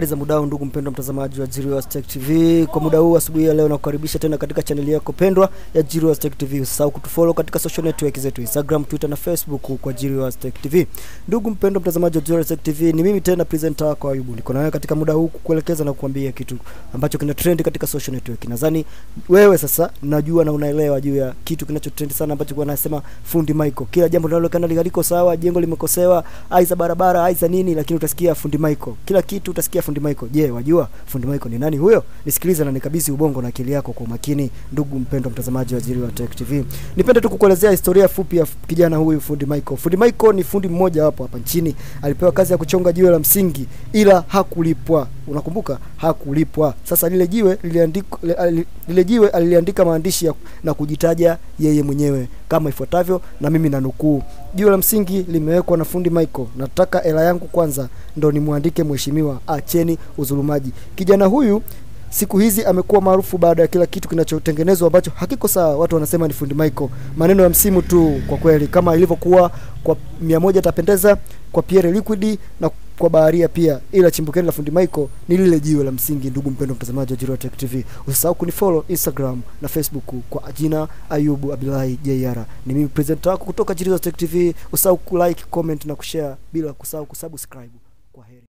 Habari za muda huu ndugu mpendwa mtazamaji wa Jirios Tech TV. Kwa muda huu asubuhi ya leo nakukaribisha tena katika chaneli yako pendwa ya Jirios Tech TV. Usisahau kutufollow katika social network zetu Instagram, Twitter na Facebook kwa Jirios Tech TV. Ndugu mpendwa mtazamaji wa Jirios Tech TV, ni mimi tena presenter wako Ayubu. Niko nawe katika muda huu kukuelekeza na kukuambia kitu ambacho kina trend katika social network. Nadhani wewe sasa najua na unaelewa juu ya kitu kinachotrend sana ambacho kwa nasema fundi Michael. Kila jambo linaloonekana liko sawa, jengo limekosewa, aisa barabara, aisa nini, lakini utasikia fundi Michael. Kila kitu utasikia fundi Michael. Je, wajua fundi Michael ni nani huyo? Nisikilize na nikabidhi ubongo na akili yako kwa umakini, ndugu mpendwa mtazamaji wa Jiri wa Tech TV. Nipende tu kukuelezea historia fupi ya kijana huyu fundi Michael. Fundi Michael ni fundi mmoja hapo hapa nchini, alipewa kazi ya kuchonga jiwe la msingi ila hakulipwa. Unakumbuka? Hakulipwa. Sasa lile jiwe liliandikwa lile jiwe aliliandika maandishi ya, na kujitaja yeye mwenyewe kama ifuatavyo, na mimi na nukuu: jiwe la msingi limewekwa na fundi Michael, nataka hela yangu kwanza ndo nimwandike mheshimiwa, acheni udhulumaji. Kijana huyu siku hizi amekuwa maarufu baada ya kila kitu kinachotengenezwa ambacho hakiko sawa, watu wanasema ni fundi Michael. Maneno ya msimu tu kwa kweli, kama ilivyokuwa kwa mia moja tapendeza kwa Pierre Liquid na kwa baharia pia, ila chimbukeni la fundi Michael ni lile jiwe la msingi. Ndugu mpendwa mtazamaji wa Jiro Tech TV, usisahau kunifollow Instagram na Facebook kwa jina Ayubu Abdullahi JR. Ni mimi presenter wako kutoka Jiro Tech TV. Usisahau kulike, comment na kushare bila kusahau kusubscribe. Kwa heri.